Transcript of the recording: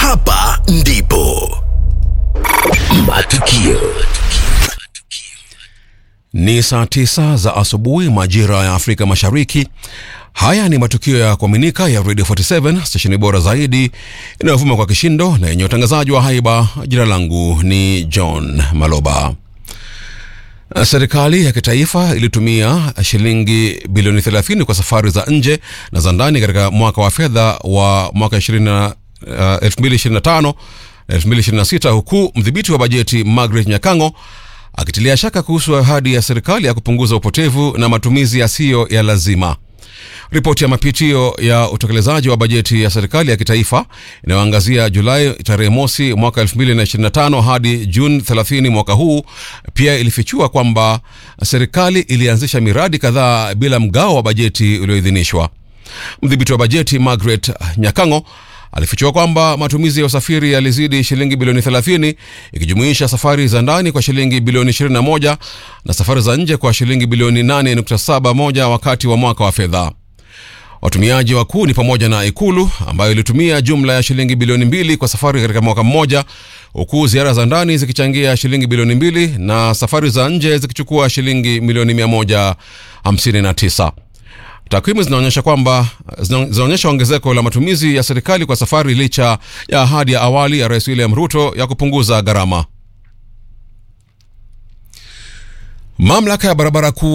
Hapa ndipo matukio Ni saa tisa za asubuhi majira ya Afrika Mashariki. Haya ni matukio ya kuaminika ya Radio 47 stesheni bora zaidi inayovuma kwa kishindo na yenye utangazaji wa haiba. Jina langu ni John Maloba. Serikali ya kitaifa ilitumia shilingi bilioni 30 kwa safari za nje na za ndani katika mwaka wa fedha wa mwaka 20, uh, 2025 2026 huku mdhibiti wa bajeti Margaret Nyakango akitilia shaka kuhusu ahadi ya serikali ya kupunguza upotevu na matumizi yasiyo ya lazima. Ripoti ya mapitio ya utekelezaji wa bajeti ya serikali ya kitaifa inayoangazia Julai tarehe mosi mwaka 2025 hadi Juni 30 mwaka huu pia ilifichua kwamba serikali ilianzisha miradi kadhaa bila mgao wa bajeti ulioidhinishwa. Mdhibiti wa bajeti Margaret Nyakango alifichua kwamba matumizi ya usafiri yalizidi shilingi bilioni 30 ikijumuisha safari za ndani kwa shilingi bilioni 21 na safari za nje kwa shilingi bilioni 8.71 wakati wa mwaka wa fedha. Watumiaji wakuu ni pamoja na Ikulu ambayo ilitumia jumla ya shilingi bilioni mbili kwa safari katika mwaka mmoja, huku ziara za ndani zikichangia shilingi bilioni mbili na safari za nje zikichukua shilingi milioni 159. Takwimu zinaonyesha kwamba zinaonyesha ongezeko la matumizi ya serikali kwa safari licha ya ahadi ya awali ya Rais William Ruto ya kupunguza gharama. Mamlaka ya barabara kuu